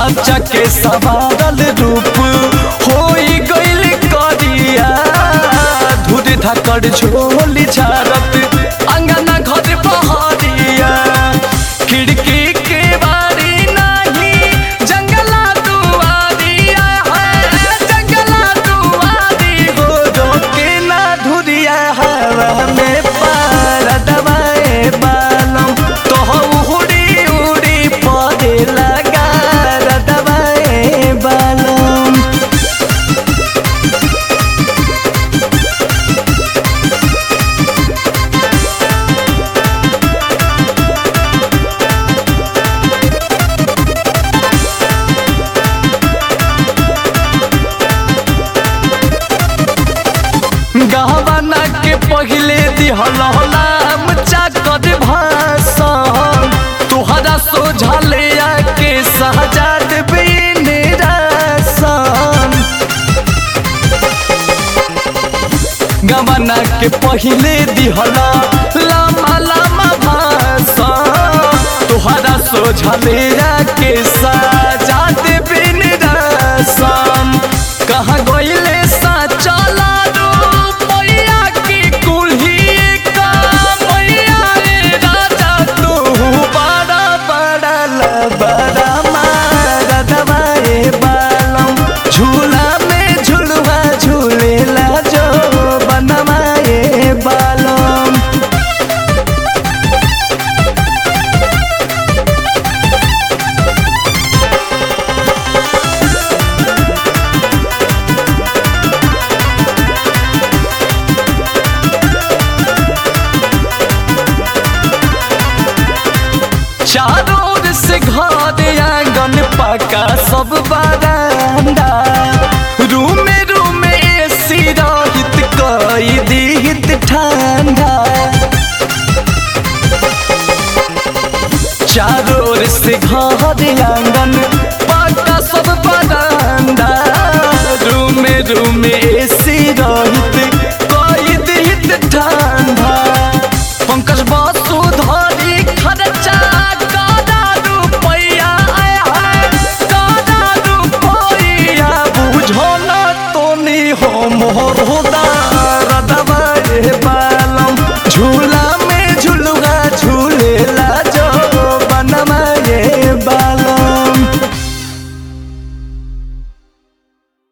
साचा के सवारल रूप होई गइल करिया धुर धकड़ झोली झारत अंगना घर पहरिया खिड़की के बारी नाही जंगला दुआरिया है जंगला दुआरी हो रोके ना धुरिया हवा में पार दबाए बालम तो उड़ी उड़ी पौधे लगा दबाए बालम गहवाना के पहिले दिहलाम चाकत भाषण तुहरा सोझले के सहजाद बिन रासन गवाना के पहिले दिहला लामा लामा भाषण तुहरा सोझले के सहजाद बिन रासन कहाँ गइले सा चला मैया की कुल्ही का मैया रे राजा तू बड़ा बड़ा लबड़ा मारा दबाए बालम झूला में झुलवा झूलेला जो बनवाए बालम चारों ओर से घर आंगन पका सब बरांडा रूम में रूम में एसी रहित कई दीहित ठंडा चारों ओर से घर आंगन